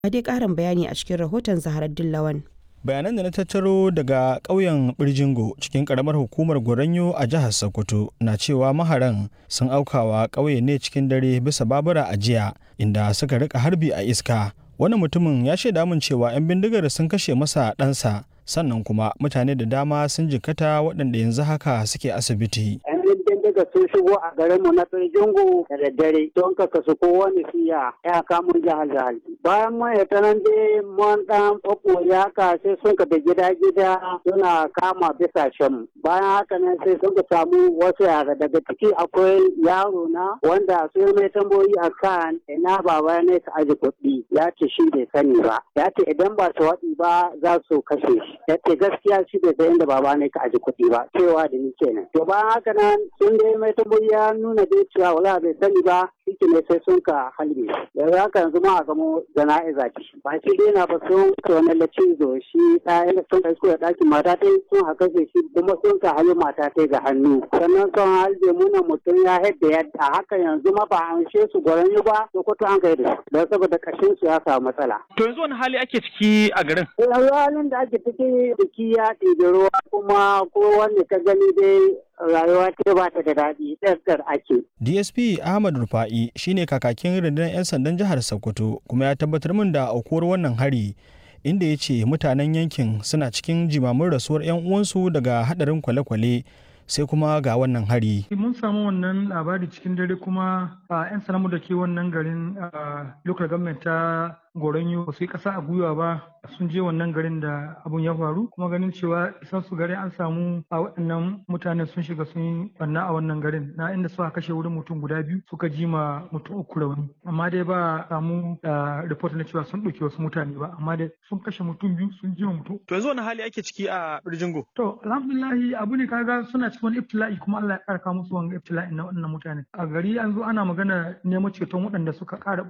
Ga dai ƙarin bayani a cikin rahoton Zaharaddin Lawan. bayanan da na tattaro daga ƙauyen birjingo cikin ƙaramar hukumar goranyo a jihar sokoto na cewa maharan sun aukawa ƙauye ne cikin dare bisa babura a jiya inda suka rika harbi a iska wani mutumin ya shaida min cewa 'yan bindigar sun kashe masa ɗansa sannan kuma mutane da dama sun jikata waɗanda yanzu haka suke asibiti daga sun shigo a garinmu na Birjingu da daddare don ka kasu kowane siya ya kamun jihar jihar. Bayan mun ya tanan dai mun dan ɓaɓɓore haka sai sun ka da gida gida suna kama bisa shan. Bayan haka nan sai sun ka samu wasu yara daga ciki akwai yaro na wanda sun mai tambayoyi a kan ina baba ne ka aji kuɗi ya ce shi bai sani ba. Ya ce idan ba su waɗi ba za su kashe shi. Ya ce gaskiya shi bai san inda baba ne ka aji kuɗi ba cewa da ni kenan. To bayan haka nan sun dai mai tambayi ya nuna dai cewa wala bai sani ba shi ne sai sun ka halbe yanzu haka yanzu ma a gamo jana'iza ce ba shi dai na ba sun ka wani lacizo shi ɗaya sun kai da ɗakin mata ta sun haka shi kuma sun ka halbe mata ta ga hannu sannan sun halbe muna mutum ya haɗa yadda haka yanzu ma ba an she su gwaran ba sokoto an kai da su don saboda kashin su ya samu matsala. to yanzu wani hali ake ciki a garin. yanzu halin da ake ciki biki ya ɗibi ruwa kuma ko wanda ka gani dai rayuwa ta ba ta da daɗi ɗarɗar ake. DSP Ahmad Rufa'i shine kakakin rundunar 'yan sandan jihar Sokoto kuma ya tabbatar min da aukuwar wannan hari inda ya ce mutanen yankin suna cikin jimamin rasuwar 'yan uwansu daga hadarin kwale-kwale sai kuma ga wannan hari. Mun samu wannan labari cikin dare kuma a 'yan sanamu da ke wannan garin local government ta goronyo ba su yi ƙasa a gwiwa ba sun je wannan garin da abun ya faru kuma ganin cewa isan su garin an samu a waɗannan mutanen sun shiga sun yi banna a wannan garin na inda suka kashe wurin mutum guda biyu suka ji ma mutum uku rauni amma dai ba samu report na cewa sun ɗauki wasu mutane ba amma dai sun kashe mutum biyu sun ji ma mutum. To yanzu wani hali ake ciki a Birjingo? To alhamdulillahi abu ne kaga suna cikin wani ibtila'i kuma Allah ya ƙarka musu wani ibtila'i na waɗannan mutane. A gari an zo ana magana neman ceton waɗanda suka ƙara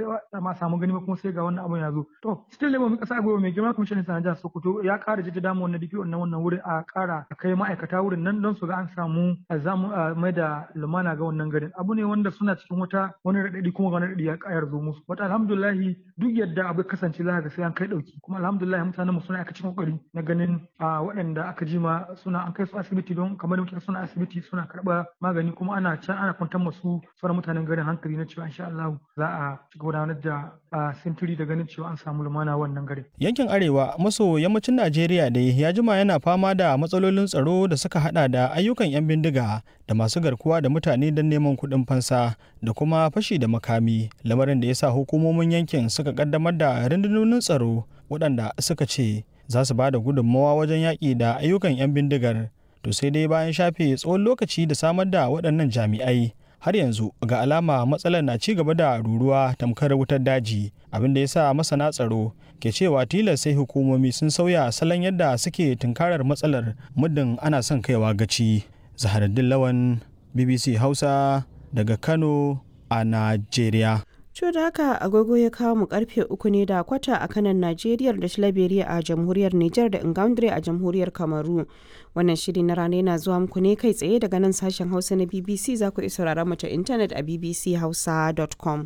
ma samu gani kuma sai ga wannan abun ya zo to still labor kasa gaba mai girma kwamishinan sanar jihar sokoto ya kara jaddada mu wannan DPO na wannan wurin a kara kai ma'aikata wurin nan don su ga an samu zamu mai da lumana ga wannan garin abu ne wanda suna cikin wata wani radadi kuma wani radadi ya kayar zo musu wata alhamdulillah duk yadda abu kasance za ka ga sai an kai dauki kuma alhamdulillah mutanen mu suna aka cikin kokari na ganin waɗanda aka jima suna an kai su asibiti don kamar da muke suna asibiti suna karɓa magani kuma ana can ana kwantar masu sauran mutanen garin hankali na cewa insha Allah za a ci gudanar da sintiri da ganin cewa an samu lumana wannan garin. Yankin Arewa maso yammacin Najeriya dai ya jima yana fama da matsalolin tsaro da suka hada da ayyukan 'yan bindiga da masu garkuwa da mutane don neman kuɗin fansa da kuma fashi da makami lamarin da ya sa hukumomin yankin suka kaddamar da rundunonin tsaro waɗanda suka ce za su ba da gudunmawa wajen yaƙi da ayyukan 'yan bindigar to sai dai bayan shafe tsawon lokaci da samar da waɗannan jami'ai har yanzu ga alama matsalar na ci gaba da ruruwa tamkar wutar daji abin da ya sa masana tsaro ke cewa tilas sai hukumomi sun sauya salon yadda suke tunkarar matsalar muddin ana son kaiwa gaci zaharaddin lawan bbc hausa daga kano a najeriya To da haka agogo ya kawo mu karfe uku ne da kwata a kanan Najeriya da Shalaberiya a jamhuriyar Nijar da Ingaundre a jamhuriyar Kamaru. Wannan shiri na rana yana zuwa muku ne kai tsaye daga nan sashen Hausa na BBC za ku isa rara ta intanet a bbchausa.com.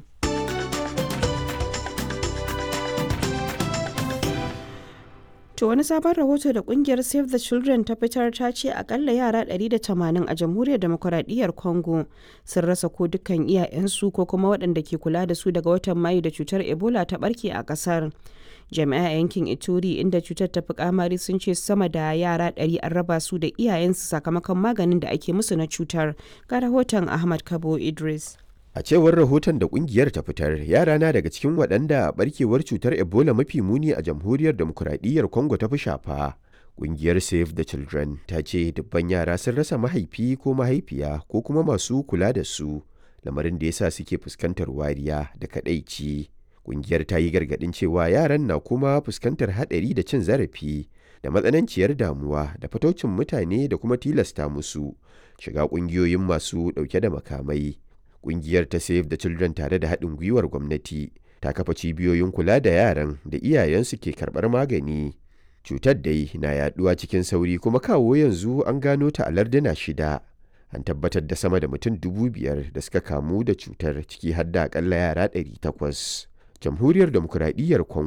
To wani sabon rahoto da kungiyar Save the Children ta fitar ta ce akalla yara 180 a jamhuriyar demokuraɗiyyar Congo sun rasa ko dukkan iyayensu ko kuma waɗanda ke kula da su daga watan Mayu da cutar Ebola ta barke a ƙasar. Jami'a yankin Ituri inda cutar ta fi kamari sun ce sama da yara 100 an raba su da iyayensu sakamakon maganin da ake musu na cutar. Ga rahoton Ahmad Kabo Idris. A cewar rahoton da kungiyar ta fitar, yara na daga cikin waɗanda barkewar cutar Ebola mafi muni a jamhuriyar demokuraɗiyyar Congo ta fi shafa. Kungiyar Save the Children ta ce dubban yara sun rasa mahaifi ko mahaifiya ko kuma masu kula da su, lamarin da yasa suke fuskantar wariya da kaɗaici. Kungiyar ta yi gargaɗin cewa yaran na kuma fuskantar haɗari da cin zarafi da matsananciyar damuwa da fataucin mutane da kuma tilasta musu shiga ƙungiyoyin masu ɗauke da makamai. Ƙungiyar ta Save the Children tare da haɗin gwiwar gwamnati ta kafa cibiyoyin kula da yaran da iyayensu ke karɓar magani. Cutar dai na yaɗuwa cikin sauri kuma kawo yanzu an gano ta a larduna shida. An tabbatar da sama da mutum dubu biyar da suka kamu da cutar ciki har da akalla yara ɗari takwas. jamhuriyar demokuraɗiyyar congo